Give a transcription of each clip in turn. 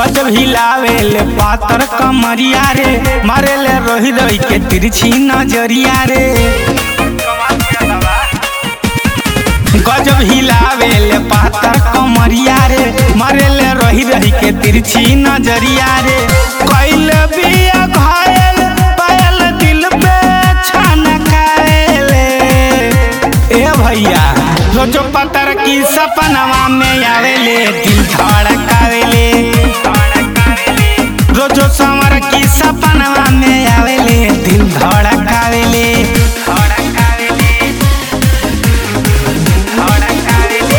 गजब हिलावेले पातर कमरिया रे मारेले रोही रोही के तिरछी नजरिया रे गजब हिलावेले पातर कमरिया रे मारेले रोही रोही के तिरछी नजरिया रे कैल बिया घायल पायल दिल पे छनकाएले ए भैया रोजो पतर की सपनवा में आवेले दिल धड़कावेले रोजो समर की सपनवा में आवेले दिल धड़कावेले धड़कावेले धड़कावेले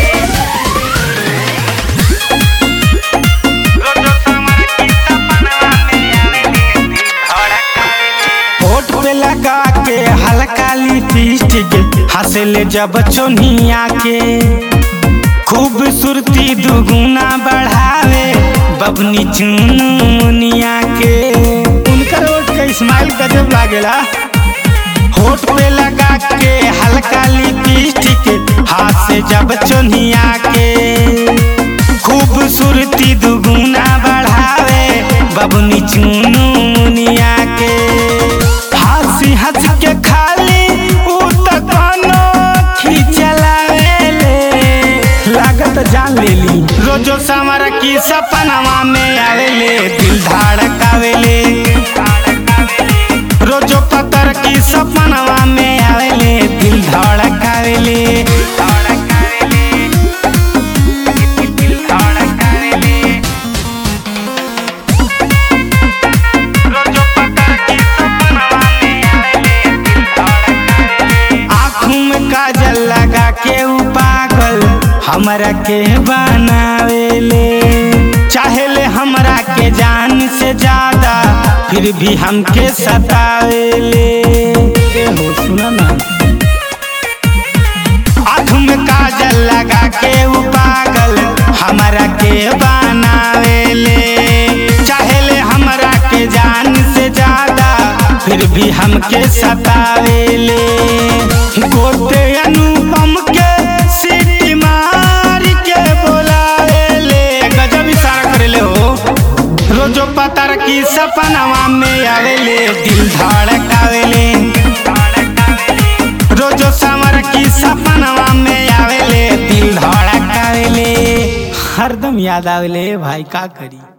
रोजो समर की सपनवा में आवेले दिल धड़कावेले होठ पे लगा के हल्का लिपस्टिक हंसले जब चोनिया के खूबसूरती दुगुना बढ़ावे बबनी चुनिया के उनकर होठ के स्माइल गजब लागेला होठ पे लगा के हल्का लिपस्टिक हाथ से जब चोनिया के खूबसूरती दुगुना बढ़ावे बबनी चुनिया के हंसी हंस के खाली उ त कोनो खिचलावेले लागत जान लेली रोजो समर की सपनवा में आवेले दिल धड़कावेले रोजो पतर की सपनवा में आवेले दिल धड़कावेले धड़कावेले दिल धड़कावेले रोजो पतर की सपनवा में आवेले दिल धड़कावेले आँखों में काजल लगा के उ पागल हमरा के बनावेले चाहेले हमरा के जान से ज्यादा फिर भी हमके सतावेले ए हो सुना ना आँख में काजल लगा के उ पागल हमरा के बनावेले चाहेले हमरा के जान से ज्यादा फिर भी हमके सतावेले गोते अनुपम के सीटी मार के बोलावेले गजब इशारा करेले हो रोजो पतर की सपनवा में आवेले दिल धड़कावेले रोजो समर की सपनवा में आवेले दिल धड़कावेले हरदम याद आवेले भाई का करी